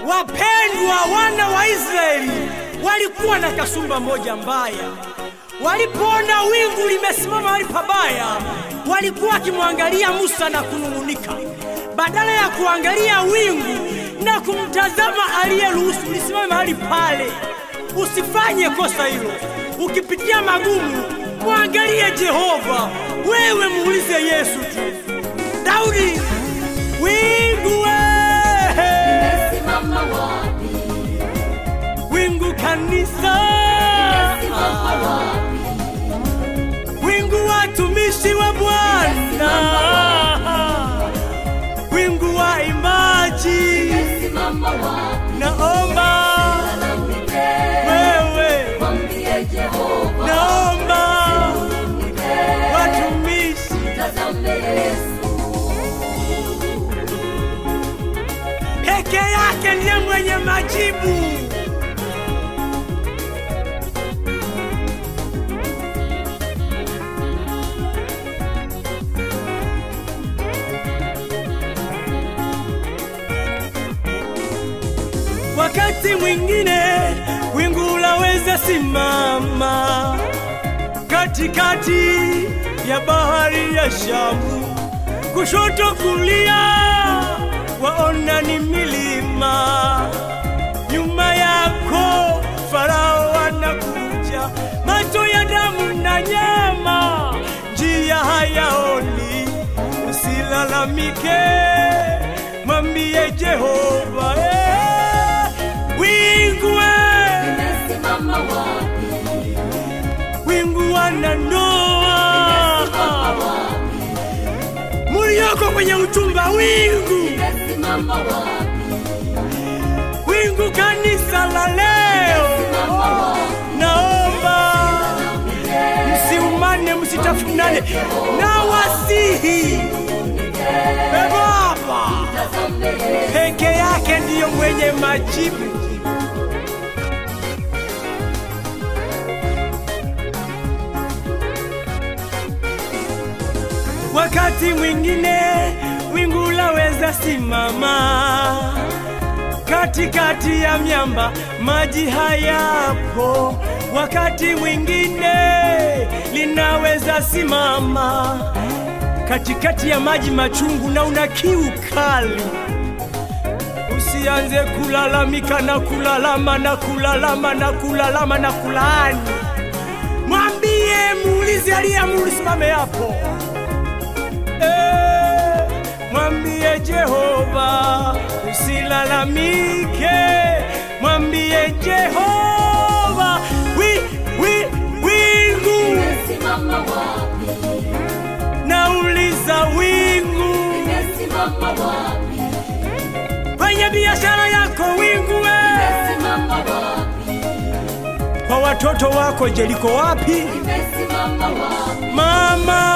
Wapendwa, wana wa Israeli walikuwa na kasumba moja mbaya. Walipoona wingu limesimama mahali pabaya, walikuwa wakimwangalia Musa na kunung'unika, badala ya kuangalia wingu na kumtazama aliyeruhusu lisimame mahali pale. Usifanye kosa hilo. Ukipitia magumu, mwangalie Jehova. Wewe muulize Yesu tu. Daudi, wingu wewe Simama wapi? wingu kanisa, Simama wapi? wingu watumishi wa Bwana, wingu wa imaji. Simama wapi? Naomba Lalamike, wewe, mwambie Jehova, naomba watumishi tazame Yesu. peke yake ndiye mwenye majibu. Wakati mwingine wingu laweza simama katikati ya bahari ya Shamu, kushoto kulia waona ni milima, nyuma yako Farao anakuja, macho ya damu na nyama, njia hayaoni. Usilalamike, mwambie Jehova eh, wingu eh, Nimesimama wapi? wingu wanandoa Wapi? mulioko kwenye uchumba, wingu Nimesimama wapi? wingu kanisa la leo, Simama wapi? naomba msiumane, msitafunane na wasihi e Baba Tazame Yesu. peke yake ndiyo mwenye majibu. Wakati mwingine wingu laweza simama katikati ya miamba, maji hayapo. Wakati mwingine linaweza simama katikati ya maji machungu na una kiu kali. Usianze kulalamika na kulalama na kulalama na kulalama na kulaani. Mwambie, muulize aliyeamuru simame hapo. Eh, mwambie Jehova usilalamike, mwambie Jehova wi, wi, wingu Nimesimama wapi? nauliza wingu Nimesimama wapi? kwenye biashara yako wingu we Nimesimama wapi? kwa watoto wako je liko wapi Nimesimama wapi? mama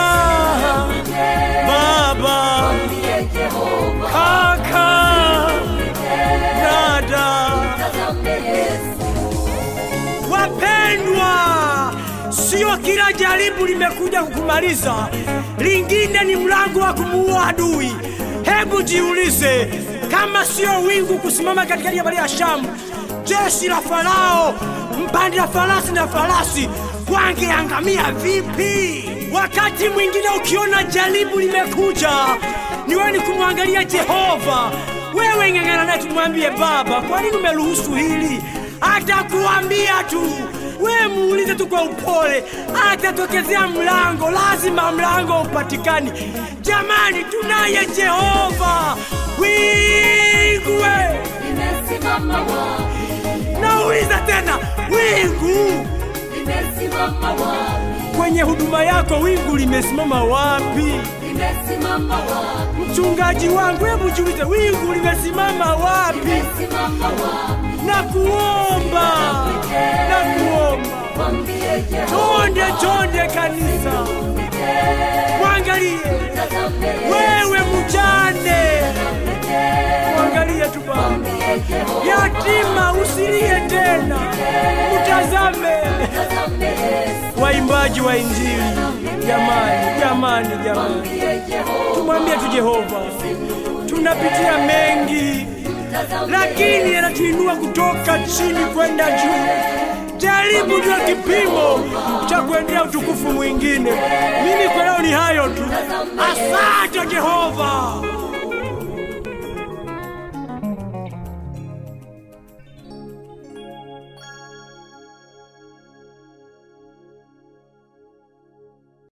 baba Mwambie Jehova, kaka dada tazame Yesu. wapendwa sio kila jaribu limekuja kukumaliza lingine ni mlango wa kumuua adui hebu jiulize kama sio wingu kusimama katikati ya bahari ya shamu jeshi la farao mpanda farasi na farasi wangeangamia vipi wakati mwingine ukiona jaribu limekuja niwe ni kumwangalia jehova wewe ng'ang'ana naye tumwambie baba kwa nini umeruhusu hili atakuambia tu we muulize tu kwa upole atatokezea mlango lazima mlango upatikani jamani tunaye jehova wingwe Nimesimama wapi? nauliza tena wingu Nimesimama wapi? kwenye huduma yako wingu limesimama wapi Nimesimama wapi? mchungaji wangu hebu jiulize wingu limesimama wapi Nimesimama wapi? na kuomba na kuomba Mwambie Jehova, chonde chonde kanisa mwangalie tazame Yesu. wewe mjane mwangalie tu Baba Mwambie Jehova, yatima usilie tena utazame tazame Yesu. waimbaji wa injili jamani jamani jamani Mwambie Jehova, tumwambie tu jehova tunapitia mengi lakini anatuinua kutoka chini kwenda juu. Jaribu ndio kipimo cha kuendea utukufu mwingine. Mimi kwa leo ni hayo tu. Asante Jehova.